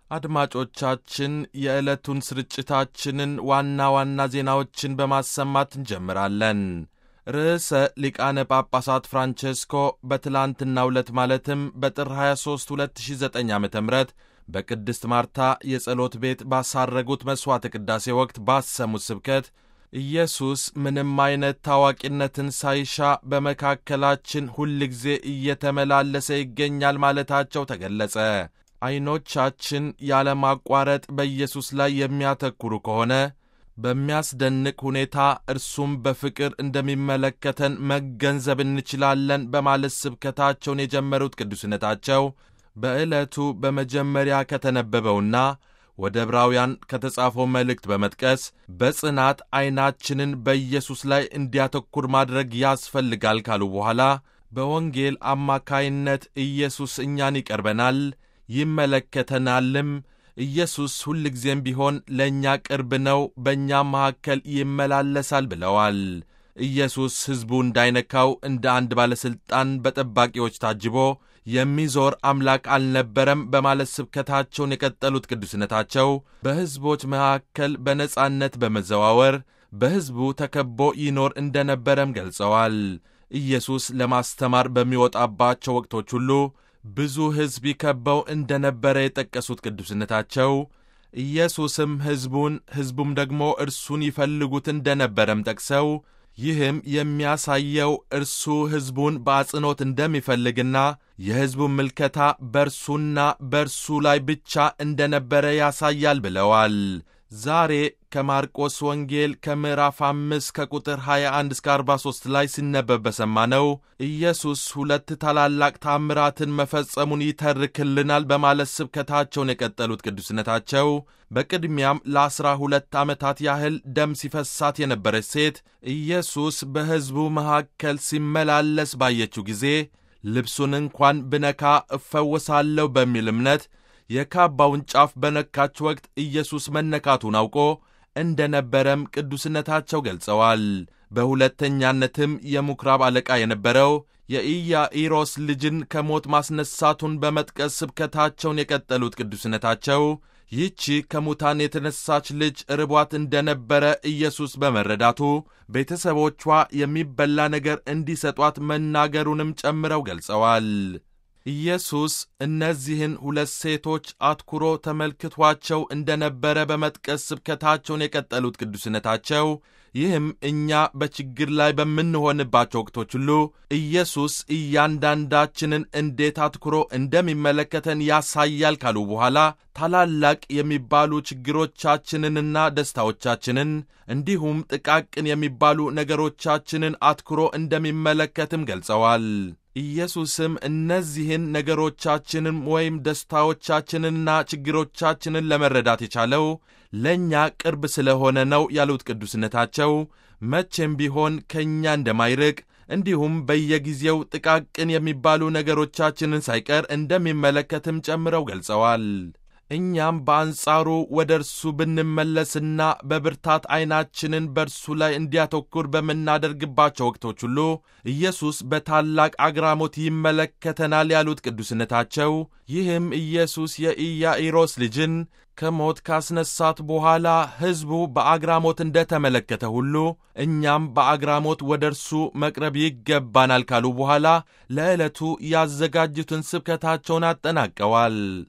አድማጮቻችን የዕለቱን ስርጭታችንን ዋና ዋና ዜናዎችን በማሰማት እንጀምራለን። ርዕሰ ሊቃነ ጳጳሳት ፍራንቼስኮ በትላንትናው ዕለት ማለትም በጥር 23 2009 ዓ ም በቅድስት ማርታ የጸሎት ቤት ባሳረጉት መሥዋዕተ ቅዳሴ ወቅት ባሰሙት ስብከት ኢየሱስ ምንም አይነት ታዋቂነትን ሳይሻ በመካከላችን ሁልጊዜ እየተመላለሰ ይገኛል ማለታቸው ተገለጸ። ዐይኖቻችን ያለማቋረጥ በኢየሱስ ላይ የሚያተኩሩ ከሆነ በሚያስደንቅ ሁኔታ እርሱም በፍቅር እንደሚመለከተን መገንዘብ እንችላለን በማለት ስብከታቸውን የጀመሩት ቅዱስነታቸው በዕለቱ በመጀመሪያ ከተነበበውና ወደ ዕብራውያን ከተጻፈው መልእክት በመጥቀስ በጽናት ዐይናችንን በኢየሱስ ላይ እንዲያተኩር ማድረግ ያስፈልጋል ካሉ በኋላ በወንጌል አማካይነት ኢየሱስ እኛን ይቀርበናል፣ ይመለከተናልም። ኢየሱስ ሁልጊዜም ቢሆን ለእኛ ቅርብ ነው፣ በእኛም መካከል ይመላለሳል ብለዋል። ኢየሱስ ሕዝቡ እንዳይነካው እንደ አንድ ባለሥልጣን በጠባቂዎች ታጅቦ የሚዞር አምላክ አልነበረም በማለት ስብከታቸውን የቀጠሉት ቅዱስነታቸው በሕዝቦች መካከል በነጻነት በመዘዋወር በሕዝቡ ተከቦ ይኖር እንደነበረም ገልጸዋል። ኢየሱስ ለማስተማር በሚወጣባቸው ወቅቶች ሁሉ ብዙ ሕዝብ ይከበው እንደነበረ የጠቀሱት ቅዱስነታቸው ኢየሱስም ሕዝቡን ሕዝቡም ደግሞ እርሱን ይፈልጉት እንደነበረም ጠቅሰው ይህም የሚያሳየው እርሱ ሕዝቡን በአጽንኦት እንደሚፈልግና የሕዝቡን ምልከታ በእርሱና በእርሱ ላይ ብቻ እንደነበረ ያሳያል ብለዋል። ዛሬ ከማርቆስ ወንጌል ከምዕራፍ አምስት ከቁጥር 21 እስከ 43 ላይ ሲነበብ በሰማነው ኢየሱስ ሁለት ታላላቅ ታምራትን መፈጸሙን ይተርክልናል በማለት ስብከታቸውን የቀጠሉት ቅዱስነታቸው በቅድሚያም ለአስራ ሁለት ዓመታት ያህል ደም ሲፈሳት የነበረች ሴት ኢየሱስ በሕዝቡ መካከል ሲመላለስ ባየችው ጊዜ ልብሱን እንኳን ብነካ እፈወሳለሁ በሚል እምነት የካባውን ጫፍ በነካች ወቅት ኢየሱስ መነካቱን አውቆ እንደ ነበረም ቅዱስነታቸው ገልጸዋል። በሁለተኛነትም የምኵራብ አለቃ የነበረው የኢያኢሮስ ልጅን ከሞት ማስነሳቱን በመጥቀስ ስብከታቸውን የቀጠሉት ቅዱስነታቸው ይህቺ ከሙታን የተነሳች ልጅ ርቧት እንደነበረ ኢየሱስ በመረዳቱ ቤተሰቦቿ የሚበላ ነገር እንዲሰጧት መናገሩንም ጨምረው ገልጸዋል። ኢየሱስ እነዚህን ሁለት ሴቶች አትኩሮ ተመልክቷቸው እንደነበረ በመጥቀስ ስብከታቸውን የቀጠሉት ቅዱስነታቸው ይህም እኛ በችግር ላይ በምንሆንባቸው ወቅቶች ሁሉ ኢየሱስ እያንዳንዳችንን እንዴት አትኩሮ እንደሚመለከተን ያሳያል ካሉ በኋላ ታላላቅ የሚባሉ ችግሮቻችንንና ደስታዎቻችንን እንዲሁም ጥቃቅን የሚባሉ ነገሮቻችንን አትኩሮ እንደሚመለከትም ገልጸዋል። ኢየሱስም እነዚህን ነገሮቻችንን ወይም ደስታዎቻችንንና ችግሮቻችንን ለመረዳት የቻለው ለእኛ ቅርብ ስለሆነ ነው ያሉት ቅዱስነታቸው መቼም ቢሆን ከእኛ እንደማይርቅ እንዲሁም በየጊዜው ጥቃቅን የሚባሉ ነገሮቻችንን ሳይቀር እንደሚመለከትም ጨምረው ገልጸዋል። እኛም በአንጻሩ ወደ እርሱ ብንመለስና በብርታት ዐይናችንን በእርሱ ላይ እንዲያተኩር በምናደርግባቸው ወቅቶች ሁሉ ኢየሱስ በታላቅ አግራሞት ይመለከተናል ያሉት ቅዱስነታቸው ይህም ኢየሱስ የኢያኢሮስ ልጅን ከሞት ካስነሳት በኋላ ሕዝቡ በአግራሞት እንደ ተመለከተ ሁሉ እኛም በአግራሞት ወደ እርሱ መቅረብ ይገባናል ካሉ በኋላ ለዕለቱ ያዘጋጁትን ስብከታቸውን አጠናቀዋል።